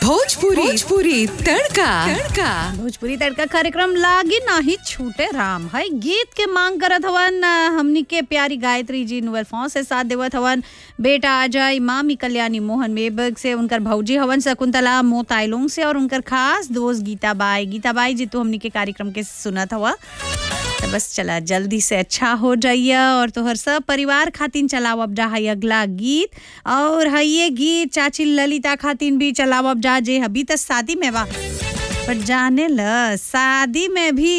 भोजपुरी भोजपुरी तड़का तड़का भोजपुरी तड़का कार्यक्रम लागी नाही छूटे राम है गीत के मांग करत हवन अ, हमनी के प्यारी गायत्री जी नुअल फॉ से साथ देवत हवन बेटा अजय मामी कल्याणी मोहन मेबग से उनकर भौजी हवन शकुंतला मोताइलोंग से और उनकर खास दोस्त गीता बाई गीता बाई जी तो हमनी के कार्यक्रम के सुनत हवा तो बस चला जल्दी से अच्छा हो जाइए और तोहर सब परिवार खातिन चलाओ अब जा है अगला गीत और है ये गीत चाची ललिता खातिन भी चलाओ अब जा जे अभी तो शादी में बा पर जाने ल शादी में भी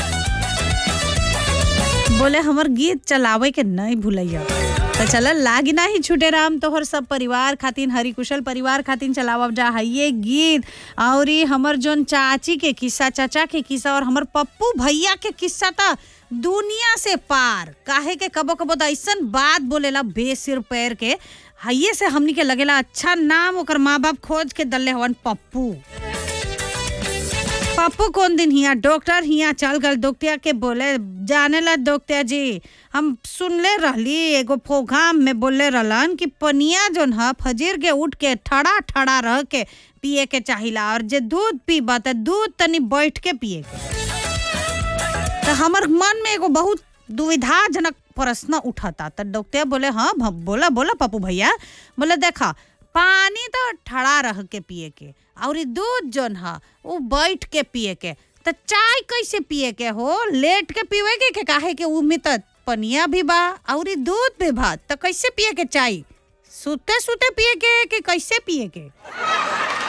बोले हमर गीत चलावे के नहीं भूलैया तो चल लागी ना ही छूटे राम तोहर सब परिवार खातिन हरी कुशल परिवार खातिन चलावब जा है ये गीत और ये हमर जोन चाची के किस्सा चाचा के किस्सा और हमर पप्पू भैया के किस्सा था दुनिया से पार काहे के कबो कबो तो ऐसन बात बोलेला बेसिर पैर के हइये से हमनी के लगेला अच्छा नाम ओकर माँ बाप खोज के दल्ले हवन पप्पू पप्पू कौन दिन हिया डॉक्टर हिया चल गल दोक्तिया के बोले जाने ला दोक्तिया जी हम सुनले रहली एगो प्रोग्राम में बोले रहलन कि पनिया जोन ह फजीर के उठ के ठड़ा ठड़ा रह के पिए के चाहिला और जे दूध पीबा त दूध तनी बैठ के पिए के तो हमर मन में एगो बहुत दुविधाजनक प्रश्न उठता तो डॉक्टर बोले हाँ भ- बोला बोला पप्पू भैया बोले देखा पानी तो ठड़ा रह के पिए के और ई दूध जोन ह वो बैठ के पिए के तो चाय कैसे पिए के हो लेट के पीवे के, के काहे के उ में तो पनिया भी बा और ई दूध भी बा तो कैसे पिए के चाय सुते सुते पिए के कि कैसे पिए के